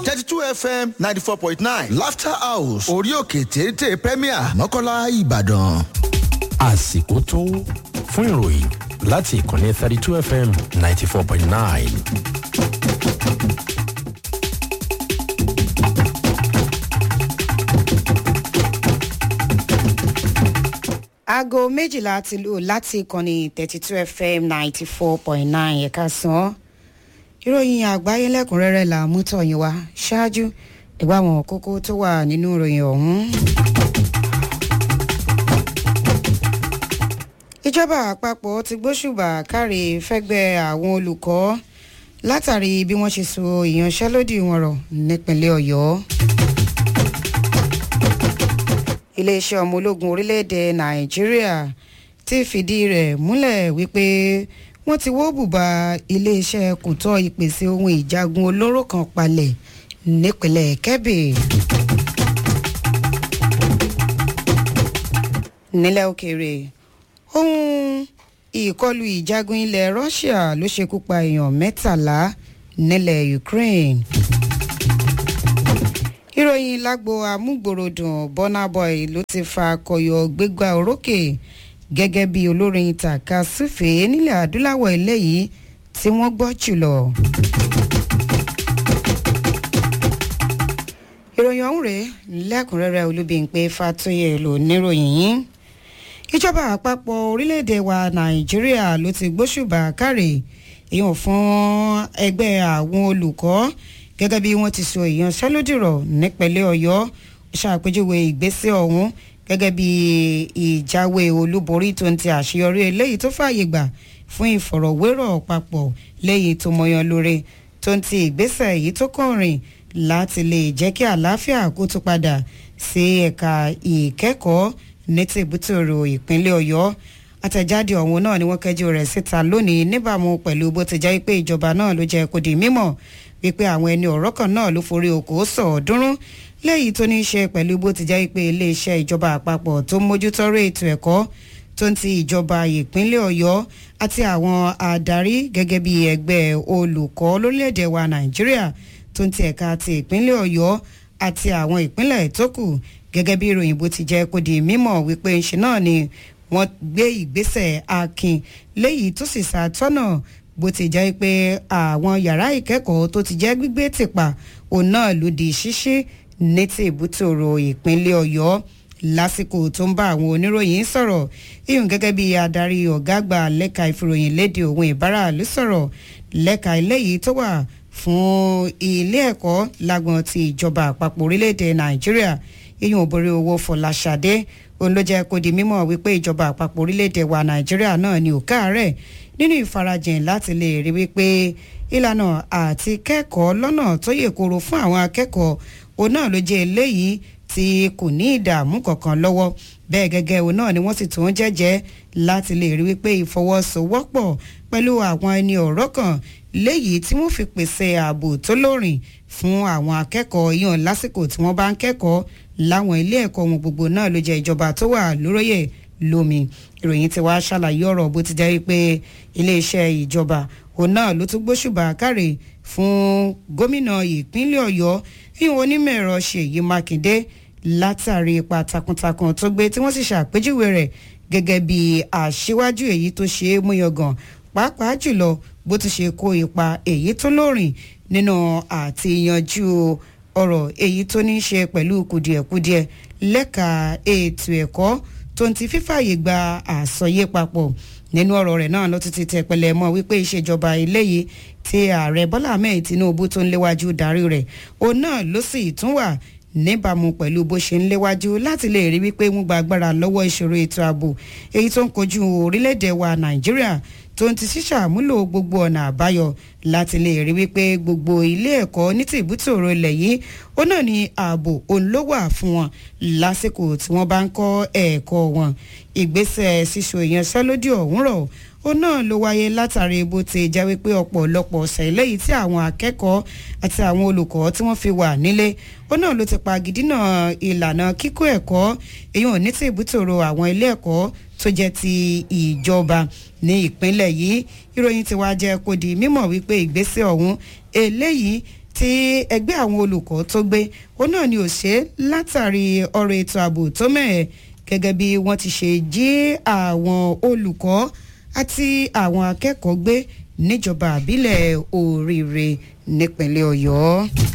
thirty two fm ninety four point nine laughter house orí òkè téńté premier mọ́kànlá ìbàdàn. àsìkò tó fún ìròyìn láti ìkànnì thirty two fm ninety four point nine. aago méjìlá ti lù láti ìkànnì thirty two fm ninety four point nine ẹ̀ka sàn ìròyìn àgbáyé lẹ́kùnrẹ́rẹ́ là mú tọ̀yìn wá ṣáájú ìgbà àwọn kókó tó wà nínú ìròyìn ọ̀hún. ìjọba àpapọ̀ ti gbóṣùbà káre fẹ́gbẹ́ àwọn olùkọ́ látàrí bí wọ́n ṣe so ìyanṣẹ́lódì wọn rọ̀ nípínlẹ̀ ọ̀yọ́ iléeṣẹ́ ọmọ ológun orílẹ̀-èdè nàìjíríà ti fìdí rẹ̀ múlẹ̀ wípé wọ́n ti wó bùbá iléeṣẹ́ kòtọ́ ìpèsè ohun ìjagun olóró kan palẹ̀ nípínlẹ̀ kebbi. nílẹ̀ òkèèrè ohun ìkọlù ìjagun ilẹ̀ russia ló ṣekú pa èèyàn mẹ́tàlá nílẹ̀ ukraine ìròyìn lágbo amúgbòròdùn burna boy ló ti fa akọyọ gbégbá orókè gẹ́gẹ́ bí olórin tàka súfèé nílẹ̀ adúláwọ̀ eléyìí tí wọ́n gbọ́ jùlọ. ìròyìn ọ̀hún rèé lẹ́kùnrẹ́rẹ́ olúbíńpé fatoyè ló níròyìn yín ìjọba àpapọ̀ orílẹ̀-èdè wa nàìjíríà ló ti gbóṣùbà káre ìyọ̀n fún ẹgbẹ́ àwọn olùkọ́ gẹ́gẹ́ bí wọ́n ti so ìyanṣẹ́lódìrọ̀ nípínlẹ̀ ọ̀yọ́ ṣàpèjúwe ìgbésẹ̀ ọ̀hún gẹ́gẹ́ bí ìjáwé olúborí tó ń ti àṣeyọrí eléyìí tó fààyè gbà fún ìfọ̀rọ̀wérọ̀ papọ̀ léyìí tó mọyan lóore tó ń ti ìgbésẹ̀ èyí tó kàn rìn láti lè jẹ́ kí àlàáfíà kó tó padà sí ẹ̀ka ìkẹ́kọ̀ọ́ ní tìbútòrò ìpínlẹ̀ ọ̀yọ́ àtẹ̀jáde ọ̀hún náà ni wọ́n kẹjú rẹ̀ síta lónìí níbàámu pẹ̀lú bó ti jẹ́ pé ìjọba náà ló jẹ́ kó di mímọ̀ wípé àwọn ẹni ọ̀rọ̀ kan náà ló forí oko sọ̀ọ́dúnrún léyìí tó ní í ṣe pẹ̀lú bó ti jẹ́ pé iléeṣẹ́ ìjọba àpapọ̀ tó ń mójútọ́rọ̀ ètò ẹ̀kọ́ tó ń ti ìjọba ìpínlẹ̀ ọ̀yọ́ àti àwọn adarí gẹ́gẹ́ bí ẹgbẹ́ olùkọ́ lórílẹ̀‐èdè wa nàìjíríà tó ń ti ẹ̀ka ti ìpínlẹ̀ ọ̀yọ́ àti àwọn ìpínlẹ̀ tó kù gẹ́gẹ́ bí ìròyìn bó ti jẹ́ kó di mímọ̀ wípé ńṣe náà ni wọ́n gbé ìgbésẹ̀ akin léyìí tó sì ṣàtọ́nà bó ti jẹ́ pé àwọn yàrá ìkẹ́kọ̀ọ́ tó ti jẹ́ gbígbé tìpa òun náà ló di ṣíṣí ní ti ìbútòrò ìpínlẹ̀ ọ̀yọ́ lásìkò tó ń bá àwọn oníròyìn sọ̀rọ̀ iyùn gẹ́gẹ́ bí adarí ọ̀gá àgbà lẹ́ka ìfìròyìn léde òun ìbára ló sọ̀rọ̀ lẹ́ka eléyìí tó wà fún ilé ẹ̀kọ́ lágbọ̀n ti ìjọba àpapọ̀ orílẹ̀-èdè nàìjíríà iyùn òbórí owó fọláṣadé òun ló jẹ́ kó di mímọ̀ wípé ìjọba àpapọ̀ orílẹ̀-èdè wa nàìjíríà náà ni òkà rẹ̀ nínú ìfarajìn láti lè rí wípé ìlànà àti kẹ́kọ̀ọ́ lọ́nà tó yè koro fún àwọn akẹ́kọ̀ọ́ òun náà ló jẹ́ eléyìí tí kò ní ìdààmú kankan lọ́wọ́ bẹ́ẹ̀ gẹ́gẹ́ òun náà ni wọ́n sì tún jẹ́jẹ́ láti lè rí wípé ìfọwọ́sowọ́pọ̀ pẹ̀lú àwọn ẹni ọ̀rọ̀ kan léyìí tí wọ́n fi pèsè ààbò tó lóòrìn fún àwọn akẹ́kọ̀ọ́ yàn lásìkò tí wọ́n bá ń kẹ́kọ̀ọ́ láwọn ilé ẹ̀kọ́ wọn gbogbo náà ló jẹ́ ìjọba tó wà lóróyè lómi ìròyìn tí wàá ṣàlàyé ọ̀rọ̀ bó ti jẹ́ pé iléeṣẹ́ ìjọba òun náà ló tún gbóṣùbà káre fún gómìnà ìpínlẹ̀ ọ̀yọ́ ìwọ̀n onímọ̀ ẹ̀rọ ṣèyí mákindé látàrí ipa takuntakun tó gbé tí wọ́n sì ṣàpèjúwe rẹ̀ gẹ́gẹ́ bí àṣewájú èyí tó ṣe é múyangàn pàápàá jùlọ bó ti ṣe kó ipa èyí tó lóòrìn nínú àti yanjú ọ̀rọ̀ èyí tó ní í ṣe pẹ̀lú kùdìẹ̀kudiẹ lẹ́ka ètò ẹ̀kọ́ tó ń ti fífààyè gba àsọyé papọ̀ nínú ọ̀rọ̀ rẹ̀ náà ló ti ti tẹ̀pẹ̀lẹ̀ mọ́ wípé ìṣèjọba eléyìí tí ààrẹ bọ́lá ahmed tinubu tó ń léwájú darí rẹ̀ òun náà ló sì tún wà níbàámu pẹ̀lú bó ṣe ń léwájú láti lè rí wípé wọ́n gba agbára lọ́wọ́ ìṣòro ètò ààbò èyí tó ń kojú orílẹ̀-èdè wa nàìjíríà tó ń ti ṣíṣàmúlò gbogbo ọ̀nà àbáyọ láti lè rí wípé gbogbo ilé ẹ̀kọ́ ní tìbútòrò ilẹ̀ yìí ó náà ní ààbò òun ló wà fún wọn lásìkò tí wọ́n bá ń kọ́ ẹ̀kọ́ wọn ìgbésẹ̀ ṣíṣo ìyanṣẹ́lódì ọ̀hún rọ̀ ó náà ló wáyé látàrí bó ti jẹ́ wípé ọ̀pọ̀lọpọ̀ ọ̀sẹ̀ eléyìí tí àwọn akẹ́kọ̀ọ́ àti àwọn olùkọ́ tí wọ́n fi wà nílé ó náà ló ti pa gidina ìlànà kíkó ẹ̀kọ́ èyí ò ní tí ìbútòrò àwọn ilé ẹ̀kọ́ tó jẹ́ ti ìjọba ní ìpínlẹ̀ yìí ìròyìn ti wá jẹ́ kó di mímọ̀ wípé ìgbésẹ̀ ọ̀hún eléyìí tí tí ẹgbẹ́ àwọn olùkọ́ tó gbé ó náà ni ò ṣe látàrí ọ̀rọ̀ ètò ààbò tó mẹ́ẹ̀ gẹ́gẹ́ bí wọ́n ti ṣe jí àwọn olùkọ́ àti àwọn akẹ́kọ̀ọ́ gbé níjọba àbílẹ̀ oríire nípínlẹ̀ ọ̀yọ́.